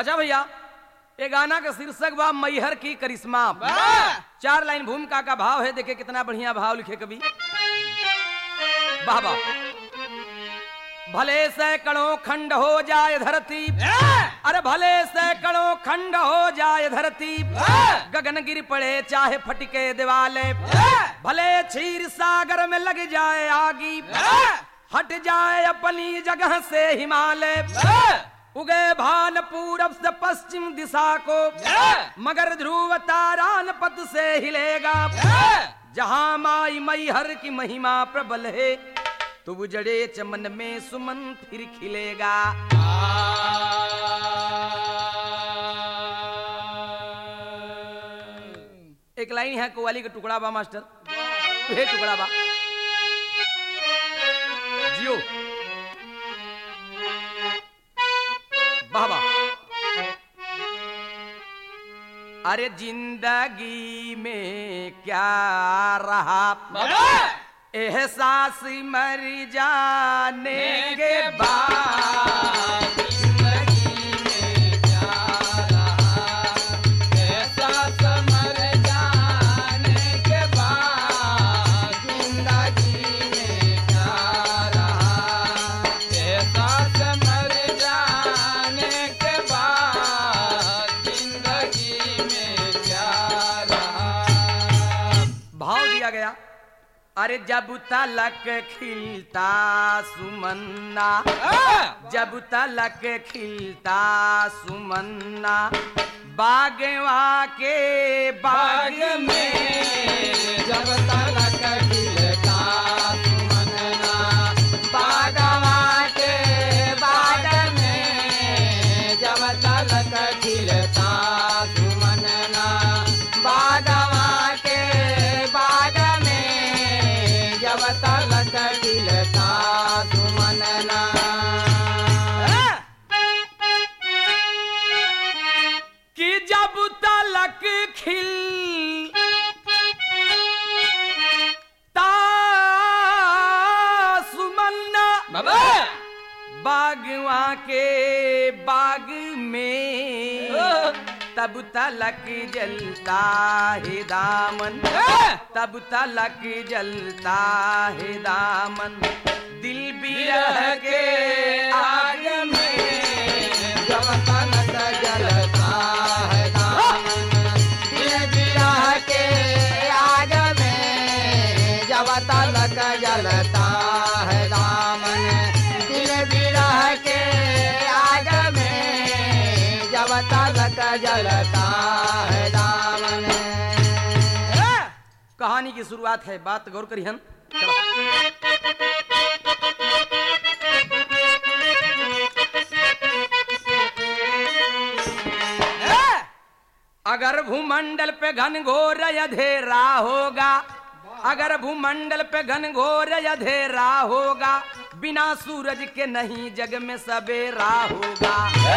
अच्छा भैया ये गाना का शीर्षक बा मैहर की करिश्मा चार लाइन भूमिका का भाव है देखे कितना बढ़िया भाव लिखे कवि वाह वाह भले सैकड़ों खंड हो जाए धरती अरे भले सैकड़ों खंड हो जाए धरती गगन गिर पड़े चाहे फटके दिवाले भले क्षीर सागर में लग जाए आगी हट जाए अपनी जगह से हिमालय उगे भान पूरब से पश्चिम दिशा को मगर ध्रुव तारान पथ से हिलेगा जहाँ माई मैहर की महिमा प्रबल है तो उजड़े चमन में सुमन फिर खिलेगा एक लाइन है कोवाली का टुकड़ा बा मास्टर हे टुकड़ा बा जियो वाह वाह अरे जिंदगी में क्या रहा एहसास मर जाने के बाद जिंदगी में क्या रहा एहसास मर जाने के बाद जिंदगी में क्या रहा एहसास मर जाने के बाद जिंदगी में क्या रहा भाव दिया गया अरे जब तलक खिलता सुमन्ना जब तलक खिलता सुमन्ना बागवा के बाग में जब तलक खिलता सुमन्ना बागवा के बाग में जब तलक खिलता सुमन्ना बागवा के बाग में जब तलक खिलता सुमन्ना कि जब तलक खिल ता सुमन्ना बागवा के बाग में तब तलक जलता है दामन तब तलक जलता है दामन दिल बिरह के आग में जब तलक जलता है दामन दिल बिरह के आग में जब तलक जलता है दामन दिल बिरह के आग में जब तलक जलता है दामन कहानी की शुरुआत है बात गौर करी हम अगर भूमंडल पे घन घोर अधेरा होगा अगर भूमंडल पे घन घोर अधेरा होगा बिना सूरज के नहीं जग में सवेरा होगा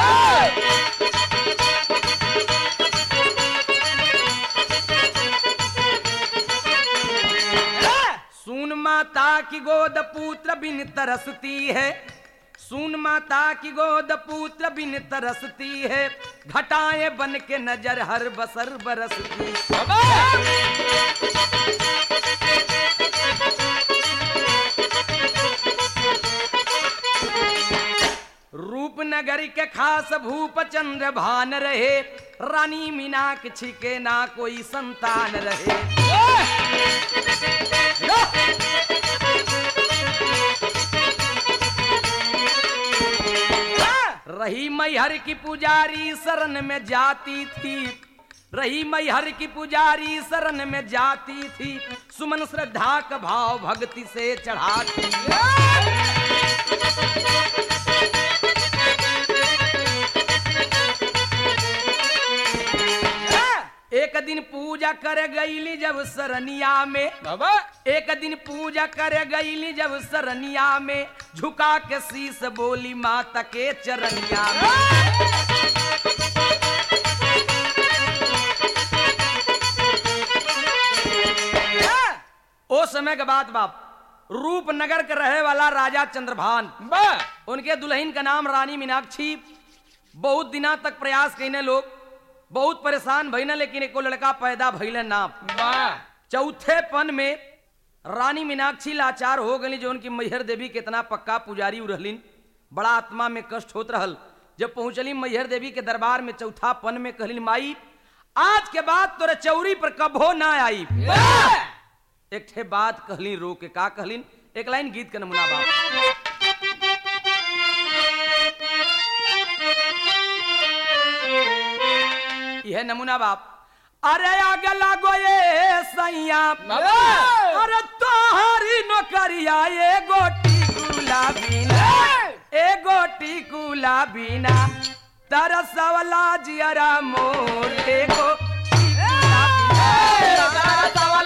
सुन माता की गोद पुत्र बिन तरसती है सुन माता की गोद पुत्र बिन तरसती है घटाएं बन के नजर हर बसर बरसती रूपनगर के खास भूप चंद्र भान रहे रानी मीनाक्षी के ना कोई संतान रहे रही मैहर की पुजारी शरण में जाती थी रही मैहर की पुजारी शरण में जाती थी सुमन श्रद्धा का भाव भक्ति से चढ़ाती एक दिन पूजा कर गईली जब सरनिया में बाबा एक दिन पूजा कर गईली जब सरनिया में झुका के शीस बोली माता के चरनिया में ओ समय के बाद बाप रूपनगर के रहे वाला राजा चंद्रभान बा उनके दुल्हन का नाम रानी मीनाक्षी बहुत दिना तक प्रयास कईने लोग बहुत परेशान भइने लेकिन एको लड़का पैदा भइले ना वाह चौथे पन में रानी मीनाक्षी लाचार हो गई जो उनकी मैहर देवी के इतना पक्का पुजारी उ रहलिन बड़ा आत्मा में कष्ट होत रहल जब पहुंचली मैहर देवी के दरबार में चौथा पन में कहलिन माई आज के बाद तोरे चौरी पर कबो ना आई एक ठे बात कहलिन रो के का कहलिन एक लाइन गीत के नमूना बाप यह नमूना बाप अरे आगे लागो ये सैया अरे तोहरी नौकरिया ए गोटी गुलाबी ना ए गोटी गुलाबी ना तरसवला जियरा मोर ए गोटी गुलाबी ना।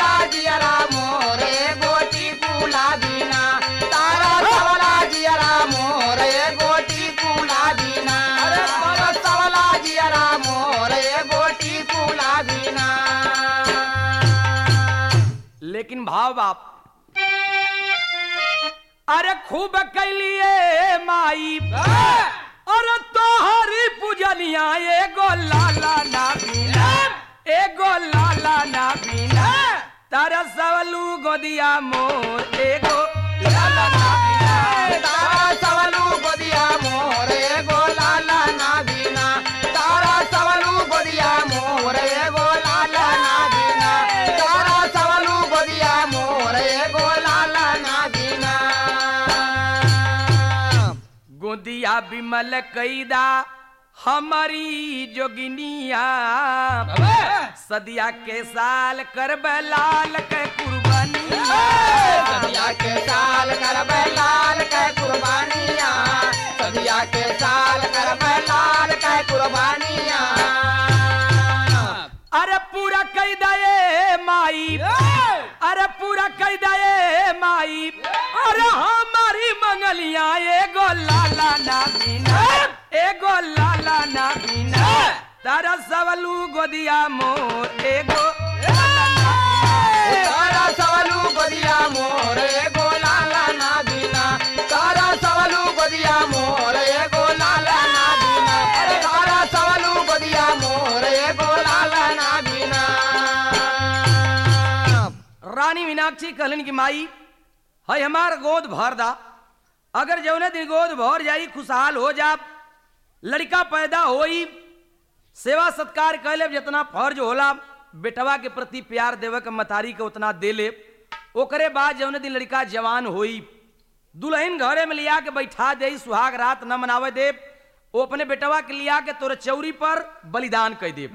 लेकिन भाव बाप अरे खूब कैलिए माई अरे तोहरी पूजनिया एगो लाला ना बीना एगो लाला ना बीना तारा सवलू गोदिया मोर एगो लाला ना बीना गोदिया बिमल कैदा हमारी जोगिनिया सदिया के साल कर लाल के कुर्बानिया के साल कर लाल के कुर्बानिया सदिया के साल कर लाल के कुर्बानिया अरे पूरा कई दये माई अरे पूरा कई दये माई अरे हमारी मंगलिया एगो लाला ना बीना एगो लाला ना बीना तारा सवलू गोदिया मोर एगो लाला ना बीना। तारा सवलू गोदिया मोरे गोलाला ना दीना तारा सवलू गोदिया मोरे गोलाला ना दीना अरे तारा सवलू गोदिया मोरे गोलाला ना दीना रानी मीनाक्षी कहलन की माई है हमार गोद भर दा अगर जौने दिन गोद भर जाई खुशहाल हो जा लड़का पैदा होई सेवा सत्कार कैले जितना फर्ज होला बेटवा के प्रति प्यार देवे के मतारी के उतना दे ले ओकरे बाद जौने दिन लड़का जवान होई दुल्हन घरे में लिया के बैठा दे सुहाग रात न मनावे दे वो अपने बेटवा के लिया के तोरे चौरी पर बलिदान कह दे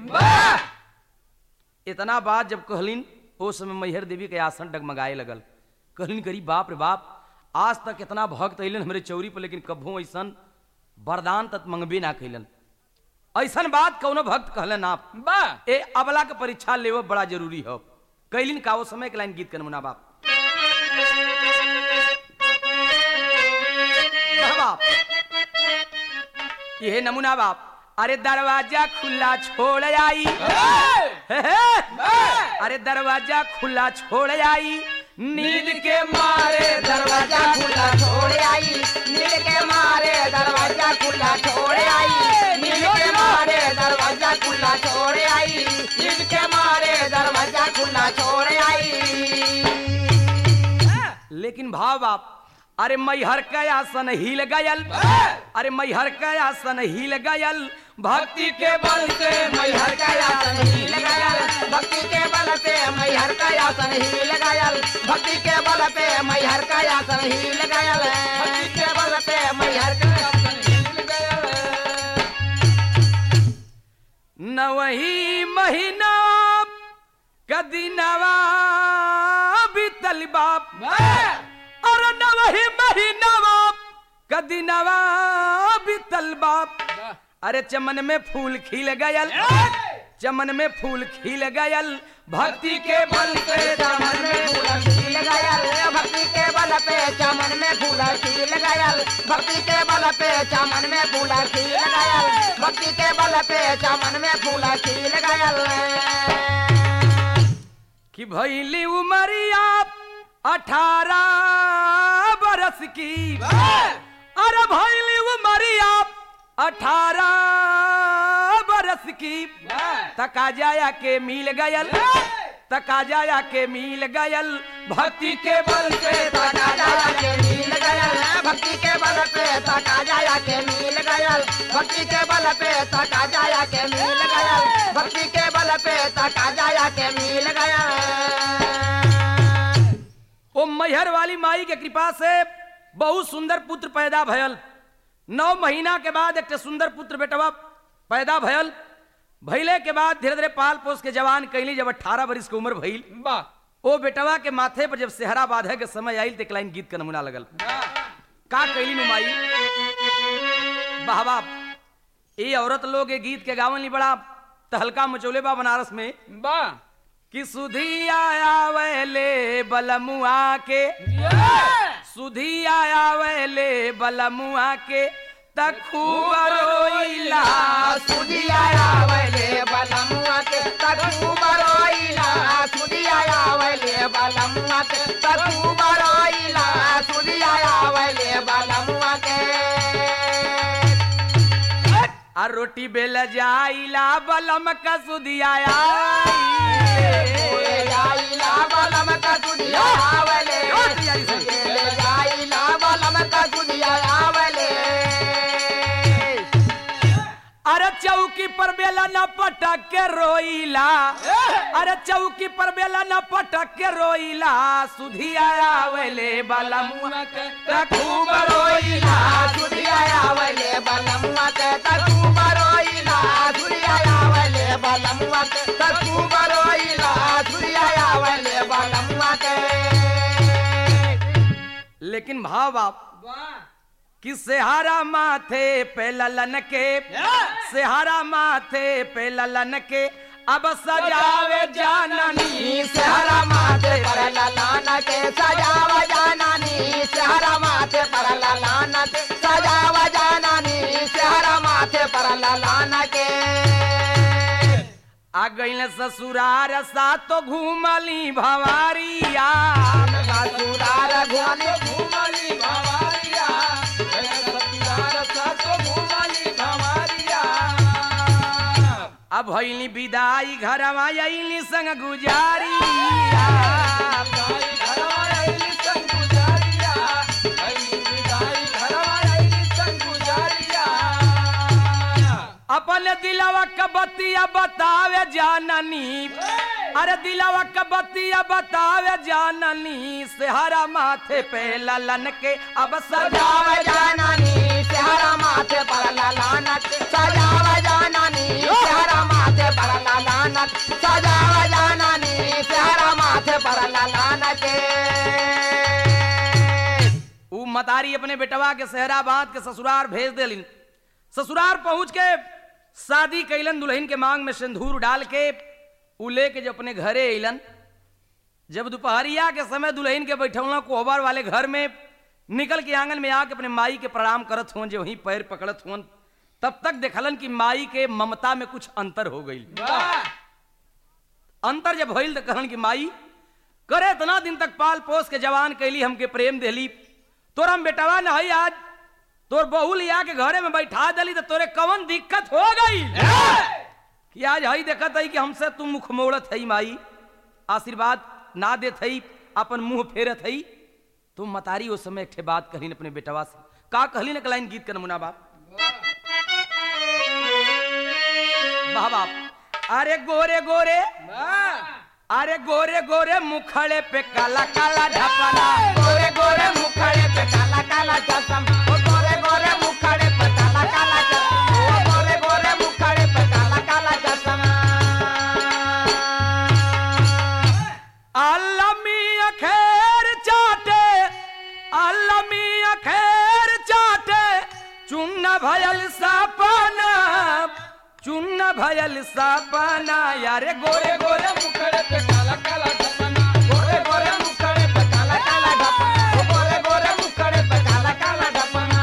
इतना बात जब कहलिन ओ समय मैहर देवी के आसन डगमगाए लगल कहलिन करी बाप रे बाप आज तक इतना भक्त अलन हमरे चौरी पर लेकिन कभू ऐसन वरदान तक मंगबे ना कैलन ऐसन बात कौनो भक्त कहलन आप बा ए अबला के परीक्षा लेवो बड़ा जरूरी हो कैलिन का वो समय के लाइन गीत के नमूना बाप वाह बाप ये नमूना बाप अरे दरवाजा खुला छोड़ आई हे हे। अरे दरवाजा खुला छोड़ आई नींद के मारे दरवाजा खुला छोड़ आई नील के मारे दरवाजा खुला छोड़ आई नील के मारे दरवाजा खुला छोड़ आई नील के मारे दरवाजा खुला छोड़ आई लेकिन भाव बाप अरे मैहर का आसन हिल गयल अरे मैहर का आसन हिल गयल भक्ति के बल से मैहर का आसन ही लगायल भक्ति के बल पे मैहर का आसन ही लगायल भक्ति के बल पे मैहर का आसन ही लगायल भक्ति के बल पे मैहर का आसन ही लगायल न वही महीना कदी नवा बीतल बाप और न वही महीना कदी नवा बीतल बाप अरे चमन में फूल खिल गयल चमन में फूल खिल गयल भक्ति के बल से चमन में फूल खिल गयल भक्ति के बल पे चमन में फूल खिल गयल भक्ति के बल पे चमन में फूल खिल गयल भक्ति के बल पे चमन में फूल खिल गयल कि भैली उमरिया अठारह बरस की अरे भैली उमरिया अठारह की तका जाया के मिल गयल तका जाया के मिल गयल भक्ति के बल पे तका जाया के मिल गयल भक्ति के बल पे तका जाया के मिल गयल भक्ति के बल पे तका जाया के मिल गयल भक्ति के बल पे तका जाया के मिल गयल ओ मैहर वाली माई के कृपा से बहुत सुंदर पुत्र पैदा भयल नौ महीना के बाद एक ठे सुंदर पुत्र बेटवा पैदा भयल भइले के बाद धीरे धीरे पाल पोस के जवान कैली जब अठारह बरिस के उम्र भइल ओ बेटवा के माथे पर जब सेहरा बांधे के समय आयल तो एक लाइन गीत का नमूना लगल का कैली नु माई वाह वाह ये औरत लोग ये गीत के गावन ली बड़ा तहलका मचौले बा बनारस में कि सुधी आया वैले बलमुआ के सुधी आया वैले बलमुआ के तखूब रोइला सुदिया आवले बलमुआ के तकू बरोइला सुदिया आवले बलमुआ के तकू बरोइला सुदिया आवले बलमुआ के आ रोटी बेल जाइला बलम का सुधी आया ओए जाइला बलम का सुदिया आवले और तैयारी से। ले जाइला बलम का सुदिया आवले अरे चौकी पर बेला न पटक के रोइला अरे चौकी पर बेला न पटक के रोइला सुधी आया वैले बलमुआ के तखूब रोइला सुदिया आवले बलमुआ के तकू बरोइला सुदिया आवले बलमुआ के तकू बरोइला सुदिया आवले बलमुआ के लेकिन भाव बाप कि सेहारा माथे पे ललन के सेहारा माथे पे ललन के अब सजावे जाननी नी सहरा माथे पर ललाना के सजावा जानानी सहरा माथे पर ललाना के सजावा जानानी सहरा माथे पर ललाना के आ गईल ससुरार सा तो घूमली भवारिया ससुरार घुमली घुमली भवारिया ससुरार सातो घुमली भवारिया अब भइली विदाई घरवा अइली संग गुजारिया अपन दिलवा क बतिया बतावे जाननी अरे दिलवा क बतिया बतावे जाननी सेहरा माथे पे ललन के अब सजाव सजावे जानानी सेहरा माथे पर लालानत सजाव जानानी सेहरा माथे पर लालानत सजाव जानानी सेहरा माथे पर लालानत ऊ मतारी अपने बेटवा के सेहरा बांध के ससुरार भेज देलिन ससुरार पहुंच के शादी कैलन दुल्हन के मांग में सिंदूर डाल के ऊ लेके जब अपने घरे अइलन जब दोपहरिया के समय दुल्हन के बैठौला कोहबर वाले घर में निकल के आंगन में आके अपने माई के प्रणाम करत हुन जो वहीं पैर पकड़त हुन तब तक देखलन कि माई के ममता में कुछ अंतर हो गई अंतर जब भइल तो कहलन कि माई करे इतना दिन तक पाल पोस के जवान कैली हमके प्रेम देली तोर हम बेटवा न हई आज तोर बहू लिया के घरे में बैठा दली तो तोरे कवन दिक्कत हो गई कि आज हई देखत हई कि हमसे तुम मुख मोड़त हई माई आशीर्वाद ना देत हई अपन मुंह फेरत हई तुम मतारी उस समय एक ठे बात कहलीन अपने बेटवा से का कहली न कलाइन गीत का नमूना बाप वाह बाप अरे गोरे गोरे अरे गोरे गोरे मुखड़े पे काला काला ढपना गोरे गोरे मुखड़े पे काला काला चश्म ओ गोरे गोरे मुखड़े पे काला काला चश्म ओ गोरे गोरे मुखड़े पे काला काला चश्म अलमी अखेर चाटे अलमी अखेर चाटे चुन्न भयल सपना चुन्न भयल सपना यारे गोरे गोरे मुखड़े पे काला काला चश्म गोरे गोरे मुखड़े पे काला काला ढपना ओ गोरे गोरे मुखड़े पे काला काला ढपना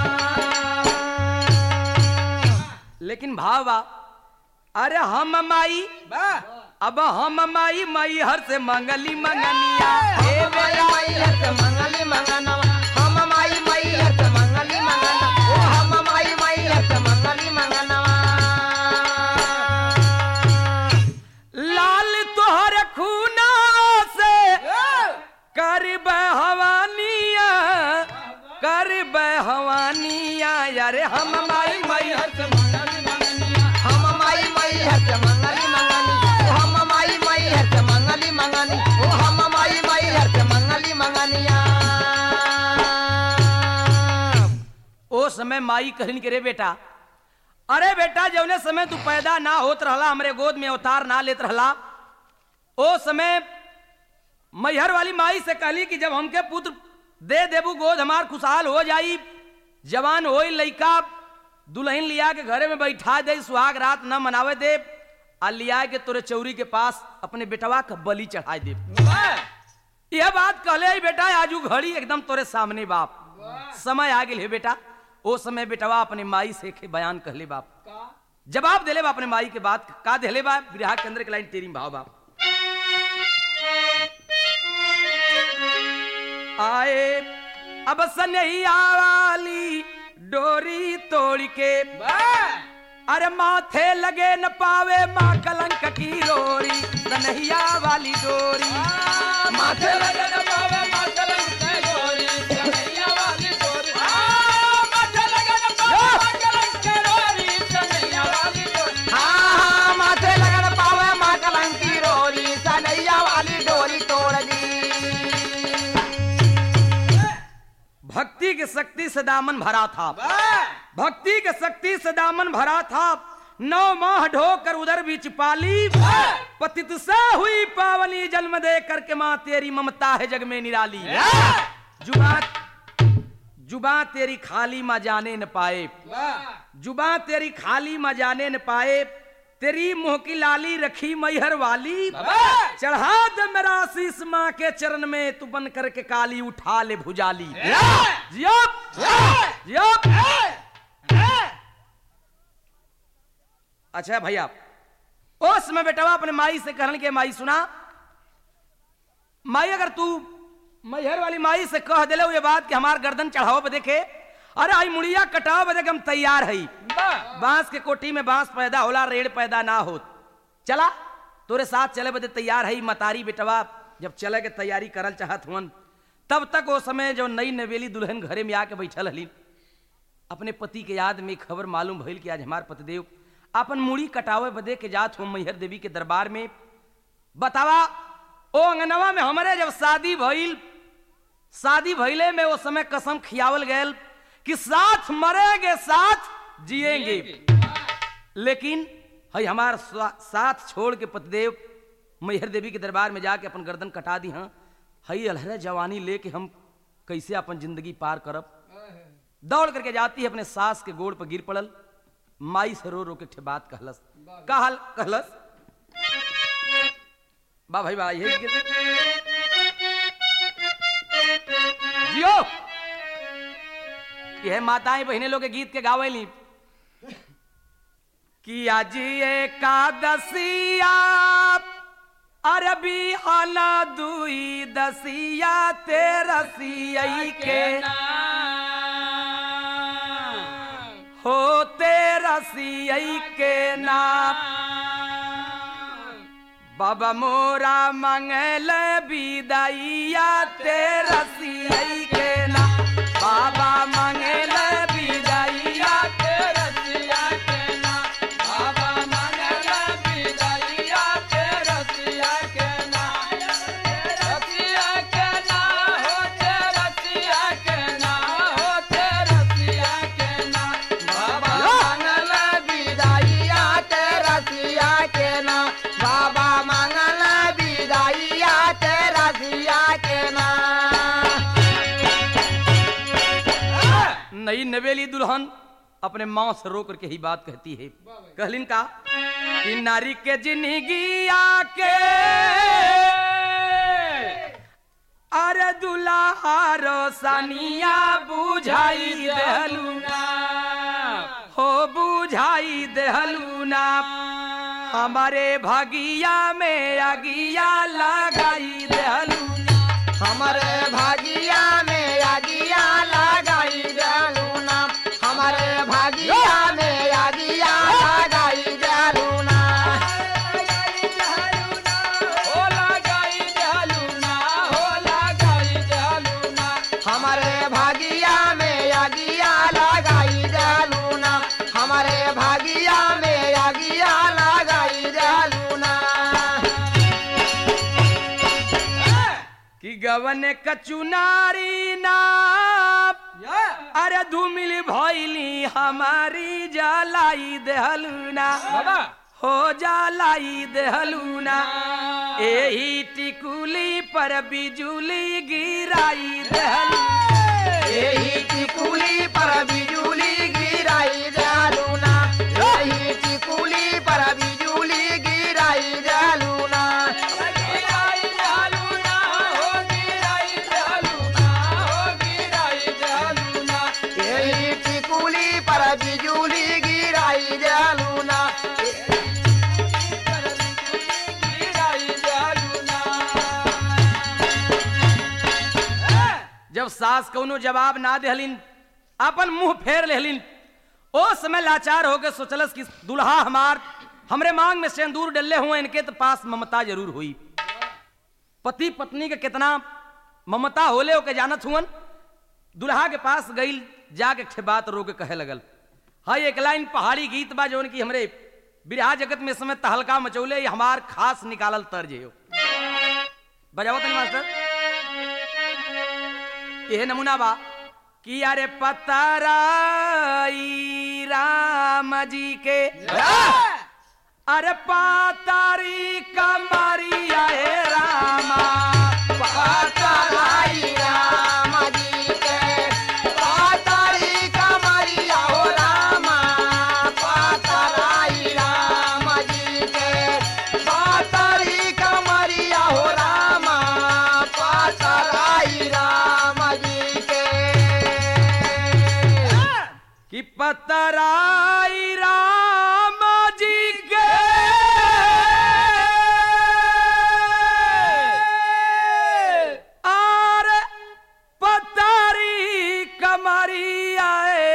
लेकिन भावा अरे हम माई अब हम माई माई हर से मंगली मंगनिया हे हे माई माई हत मंगली मंगनवा हम माई माई हत मंगली मंगनवा ओ हम माई माई हत मंगली मंगनवा हम माई माई हर से मंगली मंगनिया हम माई माई हर से मंगली मंगनी ओ हम माई माई हर से मंगली मंगनी ओ हम माई माई हर से मंगली मंगनिया ओ समय माई कहन के रे बेटा अरे बेटा जौने समय तू पैदा ना होत रहला हमरे गोद में अवतार ना लेत रहला ओ समय मैहर वाली माई से कहली कि जब हमके पुत्र दे देबू गोद हमार खुशहाल हो जाई जवान होई लइका दुल्हन लिया के घरे में बैठा दे सुहाग रात न मनावे दे आ लिया के तोरे चौरी के पास अपने बेटवा का बलि चढ़ाए दे यह बात कहले ही बेटा आजू घड़ी एकदम तोरे सामने बाप समय आ गेल है बेटा ओ समय बेटवा अपने माई से के बयान कहले बाप जवाब देले बा अपने माई के बात का देले बा विराह के अंदर के लाइन तेरी भाव बाप आए अब सनहिया वाली डोरी तोड़ के अरे माथे लगे न पावे माँ कलंक की रोरी सनहिया वाली डोरी माथे लगे न पावे मातलंग के गोरी कन्हैया वाली गोरी माथे लगे न पावे मातलंग के गोरी कन्हैया वाली गोरी हाँ माथे लगे न पावे मातलंग की रोरी कन्हैया वाली डोरी तोड़ दी भक्ति की शक्ति से दामन भरा था भक्ति के शक्ति से दामन भरा था नौ माह ढोकर उधर भी छिपाली पतित से हुई पावनी जन्म दे करके माँ तेरी ममता है जग में निराली जुबा जुबा तेरी खाली माँ जाने न पाए जुबा तेरी खाली माँ जाने न पाए तेरी मुंह की लाली रखी मैहर वाली चढ़ा दे मेरा शीस माँ के चरण में तू बन करके काली उठा ले भुजाली जियो जियो अच्छा भैया उस में बेटवा अपने माई से कहन के माई सुना माई अगर तू मैहर वाली माई से कह दिले ये बात कि हमार गर्दन चढ़ाओ बदे के अरे आई मुड़िया कटाओ बदे के हम तैयार हई बांस के कोठी में बांस पैदा होला रेड़ पैदा ना हो चला तोरे साथ चले बदे तैयार हई मतारी बेटवा जब चले के तैयारी करल चाहत हुन तब तक वो समय जो नई नवेली दुल्हन घरे में आके बैठल हली अपने पति के याद में खबर मालूम भइल कि आज हमार पतिदेव अपन मुड़ी कटावे बदे के जात हो मैहर देवी के दरबार में बतावा ओ अंगनवा में हमारे जब शादी भइल शादी भइले में वो समय कसम खियावल गयल कि साथ मरेंगे साथ जिएंगे लेकिन हई हमार स्वा- साथ छोड़ के पतिदेव मैहर देवी के दरबार में जाके अपन गर्दन कटा दी हाँ हई अलहरा जवानी लेके हम कैसे अपन जिंदगी पार करब दौड़ करके जाती है अपने सास के गोड़ पर गिर पड़ल माई से रो रो के ठे बात कहलस कहल कहलस बा भाई बा यही के- जियो यह माताएं बहने लोग के गीत के गावेली कि आज एकादशिया अरबी आना दुई दसिया तेरसिया के हो तेरसिया के नाम बाबा मोरा मंगल विदाइया तेरसिया के नाम बाबा मंगल विदाइया बाबा मंगल विदाइया तेरा सिया के ना नई नवेली दुल्हन अपने माँ से रो करके ही बात कहती है कहलिन का कि नारी के जिंदगी आके अरे दुल्हा रोशनिया बुझाई देहलूना हो बुझाई देहलूना हमारे भगिया में अगिया लगाई देहलूना हमारे भागिया में आगिया लगाई जालूना हमारे भागिया में आगिया लगाई जालूना हो लगाई देहलूना हो लगाई देहलूना हमारे भागिया में आगिया लगाई जालूना गवन कचुनारी ना अरे धूमिल भैली हमारी जलाई देहलूना बाबा हो जलाई देहलूना एही टिकुली पर बिजुली गिराई देहलू यही टिकुली पर बिजुली गिराई जालूना यही टिकुली पर बिजुली गिराई जालूना गिराई जालूना हो गिराई जालूना हो गिराई जालूना यही टिकुली पर बिजुली गिराई जालूना गिराई जालूना जब सास कौनो जवाब ना देहलिन अपन मुंह फेर लेहलिन ओ समय लाचार होके सोचलस कि दुल्हा हमार हमरे मांग में सिंदूर डले हुए इनके तो पास ममता जरूर हुई पति पत्नी के कितना ममता होले ओके जानत हुअन दुल्हा के पास गई जाके छे बात रो के कहे लगल हाय एक लाइन पहाड़ी गीत बा जौन की हमरे बिरहा जगत में इस समय तहलका मचौले ये हमार खास निकालल तर्ज है बजाओ तनी मास्टर यह नमूना बा कि अरे पताराई राम जी के अरे पातारी कमरिया हे रामा पातालाई राम जी के पाताली कमरिया हो रामा पातालाई राम जी के पाताली कमरिया हो रामा पातालाई राम जी के कि पतराई राम जी के और पतारी कमरिया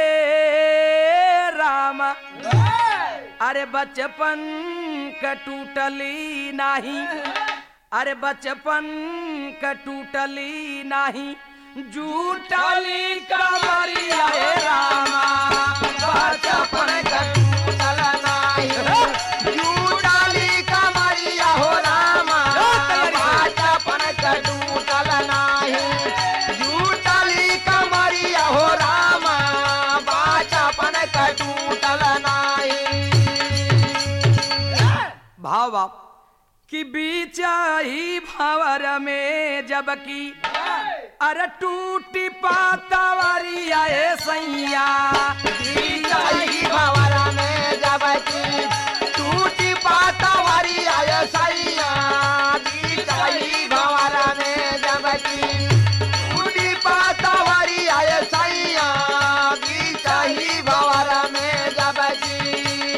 ए राम अरे बचपन का टूटली नहीं अरे बचपन का टूटली नहीं जूटली कमरिया हे रामा बचपन कटूटल नाही जूटाली कमरिया हो रामा बचपन कटूटल नाही जूटाली कमरिया हो रामा बचपन कटूटल नाही भाव बाप कि बीच ही भंवर में जबकि अरे टूटी पातावरिया ए सैया बीचाई भंवरा में जबकि टूटी पातावरी आय सैया बीचाई भंवरा में जबकि टूटी पातावरी आय सैया बीचाई भंवरा में जबकि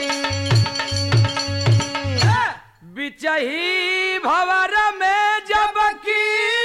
बीच ही भंवर में जबकि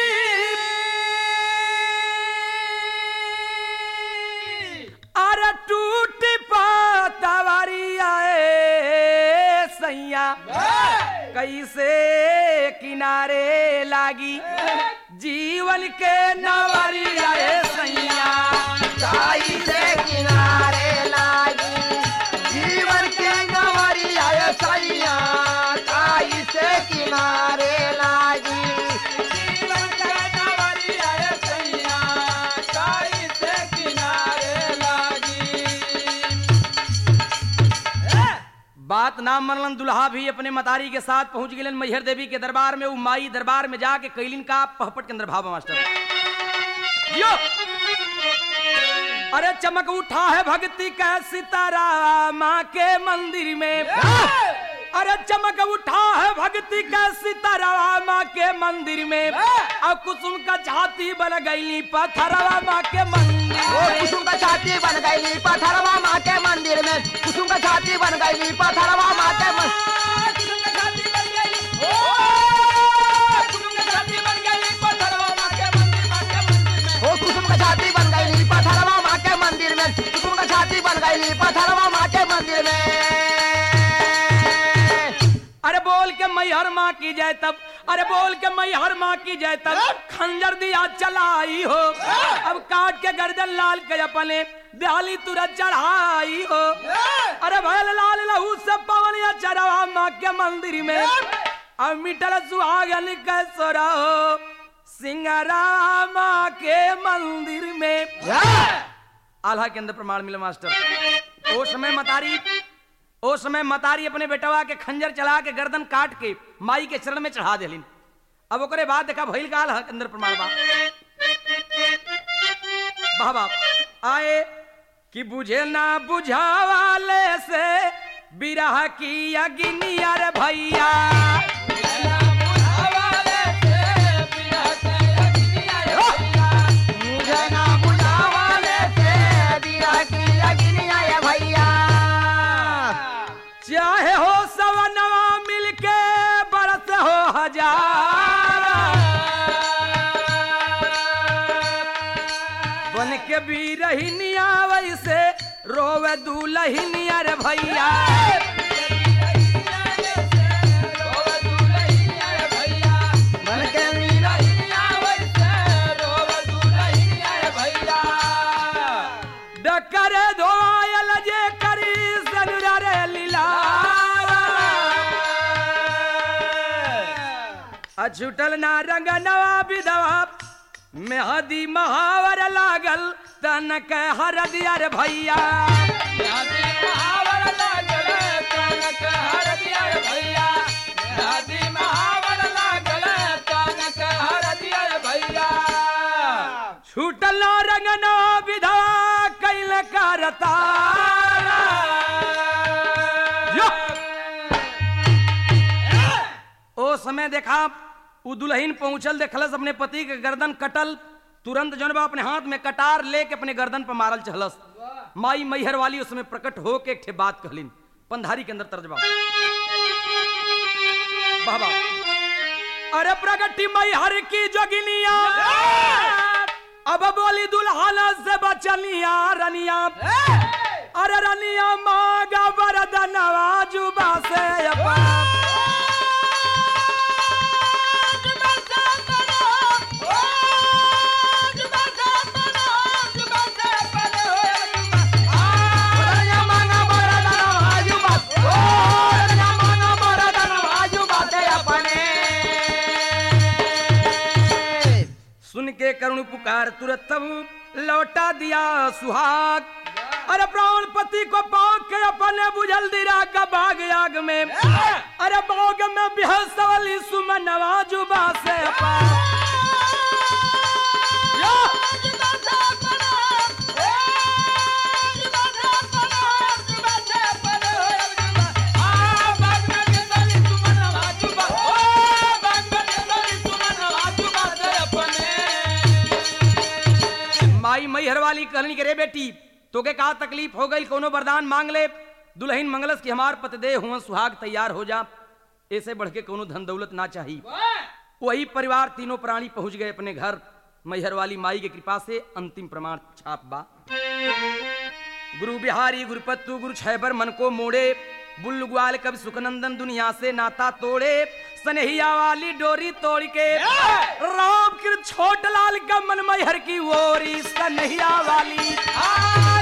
अरे टूटी पातावरिया ए सैया कैसे किनारे लागी जीवन के नवरिया ए सैया काई से किनारे लागी जीवन के गंवरी आय सैया काई से किनारे लागी जीवन के गंवरी आय सैया काई से किनारे लागी बात ना मनलन दुल्हा भी अपने मतारी के साथ पहुंच गए मैहर देवी के दरबार में उ माई दरबार में जाके कैलिन का पहपट के अंदर भाव मास्टर यो अरे चमक उठा है भक्ति का सितारा माँ के मंदिर में अरे चमक उठा है भक्ति का सितारा माँ के मंदिर में और कुसुम का छाती बन गई पत्थरवा माँ के मंदिर ओ में। कुसुम का छाती बन गई पथरवा माँ के मंदिर में कुसुम का छाती बन गई पथरवा माँ के मंदिर ओ कुसुम का छाती बन गई पथरवा माँ के मंदिर में कुसुम का छाती बन गई पथरवा माँ के मंदिर में अरे बोल के मैहर माँ की जाए तब अरे बोल के मैहर माँ की जाए तब खंजर दिया चलाई हो अब काट के गर्दन लाल के अपने दिहाली तुरंत चढ़ाई हो अरे भैल लाल लहू से पवन या चढ़ावा माँ के मंदिर में अब मिटल सुहागन के सोरा हो सिंगरामा के मंदिर में आल्हा के अंदर प्रमाण मिला मास्टर ओ समय मतारी ओ समय मतारी अपने बेटवा के खंजर चला के गर्दन काट के माई के चरण में चढ़ा देलिन अब ओकरे बाद देखा भइल का आल्हा के अंदर प्रमाण बा वाह वाह आए कि बुझे ना बुझावाले से बिरह की अग्निया रे भैया मुझे ना बुझावाले से बिरह की अग्निया ये भैया चाहे हो सवनवा मिलके बरस हो हजार बन के भी रही वैसे रोवे दूल्हिनिया रे भैया बन के मीरा डकर धोयल जे करी सनुरा रे लीला अछुटल ना रंग नवा विधवा मेहदी महावर लागल तन के हर दिया रे भैया छूटल ना रंग नवा विधवा कैल करता ओ समय देखा उ दुल्हन पहुंचल देखलस अपने पति के गर्दन कटल तुरंत जौन बा अपने हाथ में कटार लेके अपने गर्दन पर मारल चहलस माई मैहर वाली उसमें प्रकट हो के एक ठे बात कहलिन पंधारी के अंदर तर्जबा बाबा अरे प्रगति मैहर की जोगिनिया अब बोली दुल्हन से बचनिया रनिया अरे रनिया मांगा वरदनवा जुबा से अपा सुन के करुण पुकार तुरंत तब लौटा दिया सुहाग अरे प्राण पति को पाक के अपने बुझल दिरा का बाग आग में अरे बाग में बिहसवली सुमन जुबा से अपा माई मैहर वाली कहनी के रे बेटी तोके का तकलीफ हो गई कोनो वरदान मांग ले दुल्हन मंगलस की हमार पतदे हुआ सुहाग तैयार हो जा ऐसे बढ़ के कोनो धन दौलत ना चाहिए वही परिवार तीनों प्राणी पहुंच गए अपने घर मैहर वाली माई के कृपा से अंतिम प्रमाण छाप बा गुरु बिहारी गुरुपत्तु गुरु छैबर मन को मोड़े बुल्लु ग्वाल कवि सुखनंदन दुनिया से नाता तोड़े सनहिया वाली डोरी तोड़ के राम कृत छोट लाल का मन मैहर की ओरी सनहिया वाली